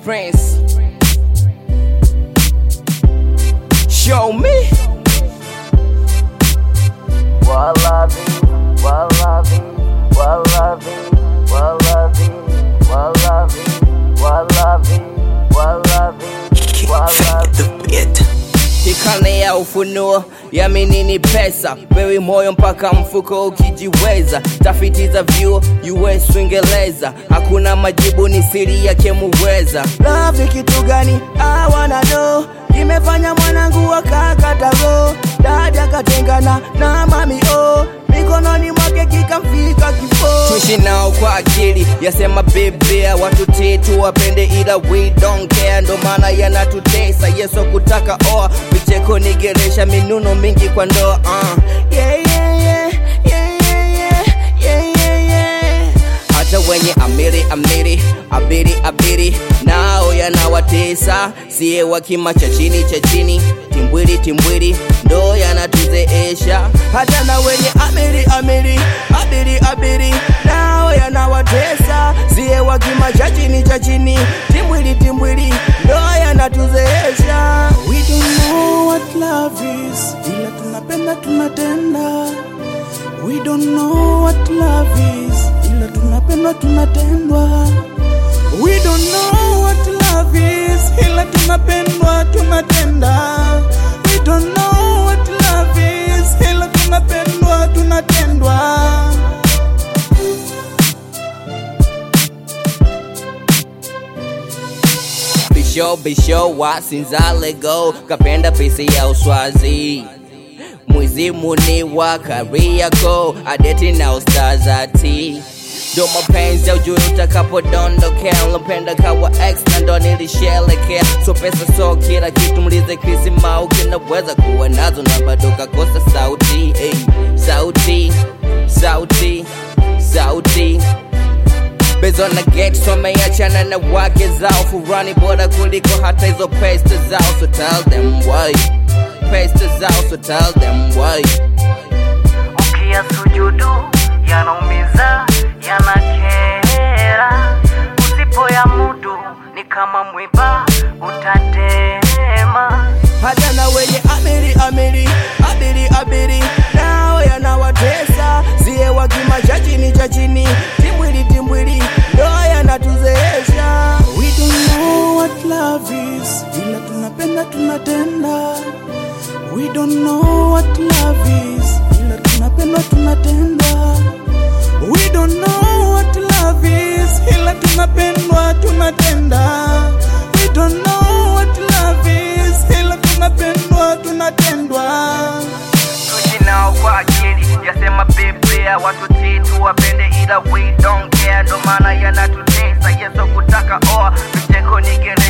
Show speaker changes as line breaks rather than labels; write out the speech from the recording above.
Prince. Show me.
Wallaby, wallaby, wallaby, wallaby, wallaby, wallaby, wallaby, wallaby.
Tikane ya ufunuo yamini ni pesa, wewe moyo mpaka mfuko ukijiweza. Tafiti za vyuo US Uingereza, hakuna majibu, ni siri yake muweza. Love ni kitu gani? I wanna know. Kimefanya mwanangu akakata roho, dada katengana na mami oh, mikononi mwake kikamfika kifo. Tuishi nao kwa akili, yasema biblia, watu titu wapende, ila we don't care, ndo maana yanatutesa. Yesu kutaka oa, vicheko ni geresha, minuno mingi kwa ndoa uh. yeah, yeah, yeah, yeah, yeah, yeah, yeah, yeah. Hata wenye amiri amiri abiri abiri nao yanawatesa, siye wa kima cha chini cha chini, timbwili timbwili ndo yanatuzeesha. Hata na wenye amiri amiri abiri abiri nao yanawatesa, siye wa kima cha chini cha chini, timbwili timbwili ndo yanatuzeesha.
We don't know what love is, ila tunapenda tunatenda. We don't know what love is, ila tunapenda tunatendwa. We don't know what love is, ila tunapendwa tunatenda. We don't know what love is, ila tunapendwa tunatendwa.
Bisho bisho wasinza lego kapenda pisi ya uswazi mwizimu ni wa Kariakoo adeti na ustazati ndo mapenzi ya ujui utakapodondokea lopenda kawa ex na ndo nilishelekea so pesa so kila kitu mlize Chris Mau kinaweza kuwa nazo na bado kakosa sauti hey. sauti sauti sauti Bezo na get wameachana na wake zao, furani bora kuliko hata hizo pesta zao, so tell them why. Pesta zao, so tell them why.
Ukia sujudu yanaumiza, yanakera. Usipoya mudu ni kama mwiba utatema.
Hata na wenye amiri amiri abiri abiri nao yanawatesa, siye wa kima cha chini cha chini, timbwili timbwili ndo yanatuzeesha.
We don't know what love is, ila tunapenda tunatenda. We don't know what love is, ila tunapenda tunatenda. We don't know what love is, ila tunapendwa tunatenda. We don't know what love is, ila tunapendwa tunatendwa.
Tuishi nao kwa akili, yasema Biblia, watu titu wapende, ila we don't care, ndo maana yanatutesa. Yesu kutaka oa, vicheko ni gereza